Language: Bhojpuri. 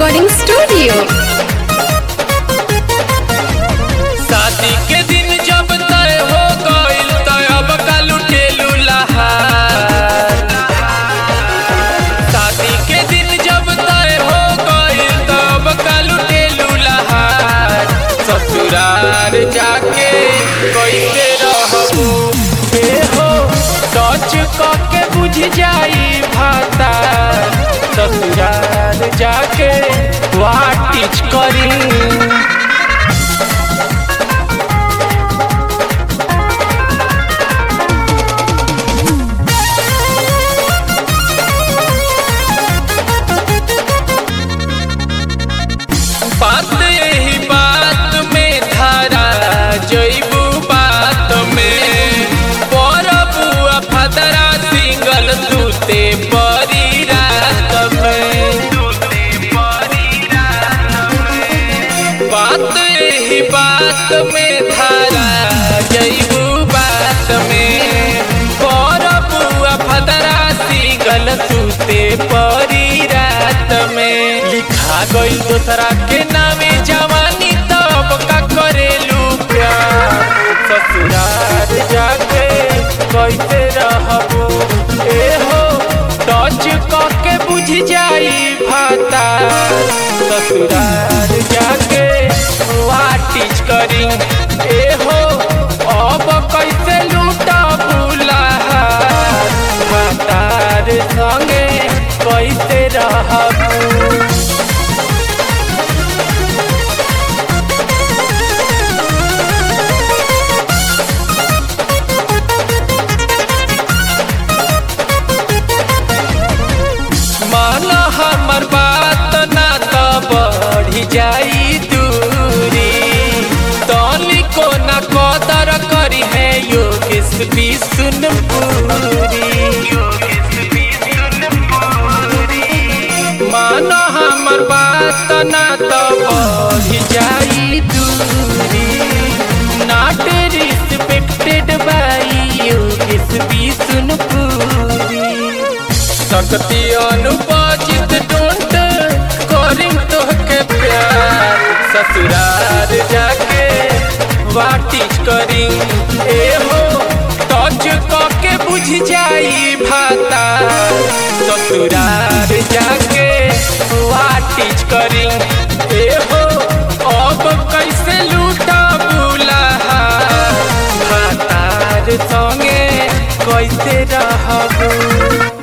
रिकॉर्डिंग स्टूडियो शादी के दिन जब तय हो गइल तय अब का लुटेलू लहार शादी के दिन जब तय हो गइल तब का लुटेलू लहार ससुराल जाके कैसे रहबू ए हो सच क के बुझ जाई भाता ससुराल जाके वाटिच करी बात यही बात में धारा जैबू बात में पर बुआ फदरा सिंगल तूते परी रात में बात यही बात में धारा जैबू बात में पर बुआ फदरा सिंगल तूते परी रात में लिखा गई दोसरा के नामे जवानी तब का करेलू प्यार ससुराल जाके कैसे रहबो ए हो टच क के बुझ जाई भाता ससुराल जाके वाटिच करी ए हो अब कैसे लूटा भूला भातार संगे कैसे रहबू माना हमर बात ना तो बढ़ी जाई दूरी तनी को ना कदर करी है योगेश भी सुन पूरी माना हमर बात ना तो बढ़ी जाई दूरी not respected by योगेश भी सुन पूरी शक्ति अनुपाचित डोंट करिंग तोहके प्यार ससुराल जाके वाटिच करिंग ए हो टच के बुझ जाई भाता ससुराल जाके वाटिच करिंग ए हो अब कैसे लूटा बुला भातार संगे कैसे रहबू